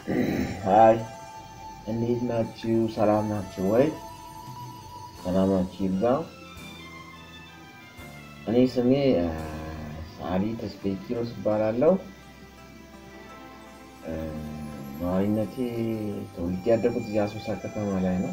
ሀይ እንዴት ናችሁ? ሰላም ናችሁ ወይ? ሰላማችሁ ይብዛ። እኔ ስሜ ሰዓሊ ተስፋዬ ኪሮስ እባላለሁ። ነዋሪነቴ ተወልጄ ያደጉት እዚህ አሶሳ ከተማ ላይ ነው።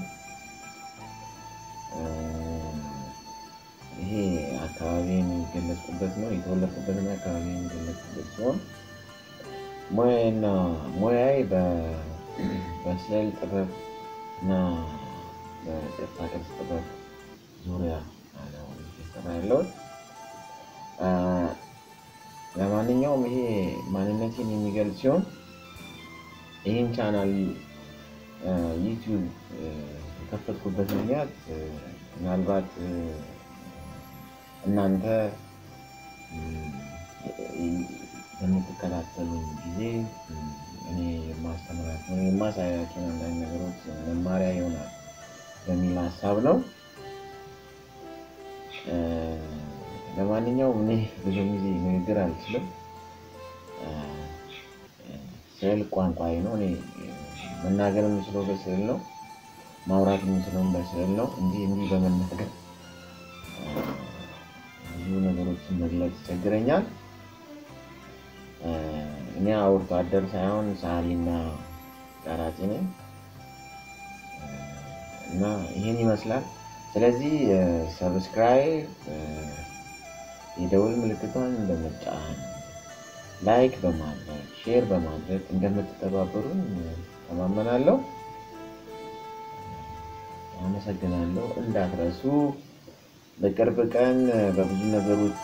ይሄ አካባቢ የሚገለጽበት ነው። የተወለድኩበትና አካባቢ የሚገለጽበት ሲሆን ሙያና ሙያዬ በስዕል ጥበብ እና በቅርጻ ቅርጽ ጥበብ ዙሪያ ነው እየሰራ ያለሁት። ለማንኛውም ይሄ ማንነቴን የሚገልጽ ሲሆን ይህን ቻናል ዩቲዩብ የከፈትኩበት ምክንያት ምናልባት እናንተ በምትከታተሉ ጊዜ እኔ የማስተምራቸው የማሳያቸውን አንዳንድ ነገሮች መማሪያ ይሆናል በሚል ሀሳብ ነው። ለማንኛውም እኔ ብዙ ጊዜ ንግግር አልችልም። ስዕል ቋንቋዬ ነው። እኔ መናገር የምችለው በስዕል ነው። ማውራት የምችለውን በስዕል ነው። እንዲህ እንዲህ በመናገር ብዙ ነገሮችን መግለጽ ይቸግረኛል። እኔ አውርቶ አደር ሳይሆን ሰዓሊና ቀራጺ ነኝ እና ይህን ይመስላል። ስለዚህ ሰብስክራይብ፣ የደውል ምልክቷን በመጫን ላይክ በማድረግ ሼር በማድረግ እንደምትተባበሩን ተማመናለሁ። አመሰግናለሁ። እንዳትረሱ። በቅርብ ቀን በብዙ ነገሮች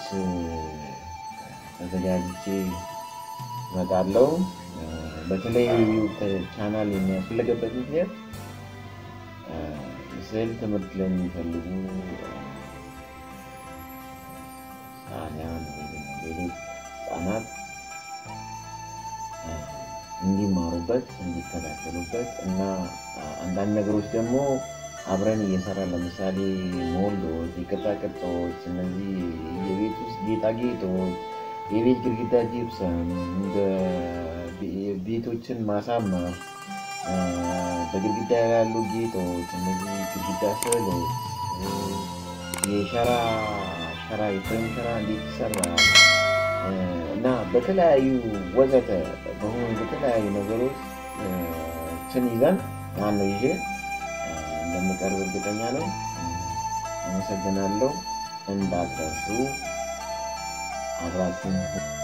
ተዘጋጅቼ እመጣለሁ። በተለይ ቻናል የሚያስፈልገበት ምክንያት የስዕል ትምህርት ለሚፈልጉ ሰዓሊያን ወይም ሌሎች ህጻናት እንዲማሩበት እንዲከታተሉበት እና አንዳንድ ነገሮች ደግሞ አብረን እየሰራ ለምሳሌ ሞልዶች፣ የቅርጻቅርጾች፣ እነዚህ የቤት ውስጥ ጌጣጌጦች፣ የቤት ግድግዳ ጂፕሰም፣ ቤቶችን ማሳመር፣ በግድግዳ ያሉ ጌጦች፣ እነዚህ ግድግዳ ስዕሎች፣ የሸራ ሸራ የፍሬም ሸራ እንዴት ይሰራል እና በተለያዩ ወዘተ በሆኑ በተለያዩ ነገሮች ችን ይዘን ማነው ይዤ እንደምቀርብ እርግጠኛ ነኝ። አመሰግናለሁ። እንዳትረሱ አብራችን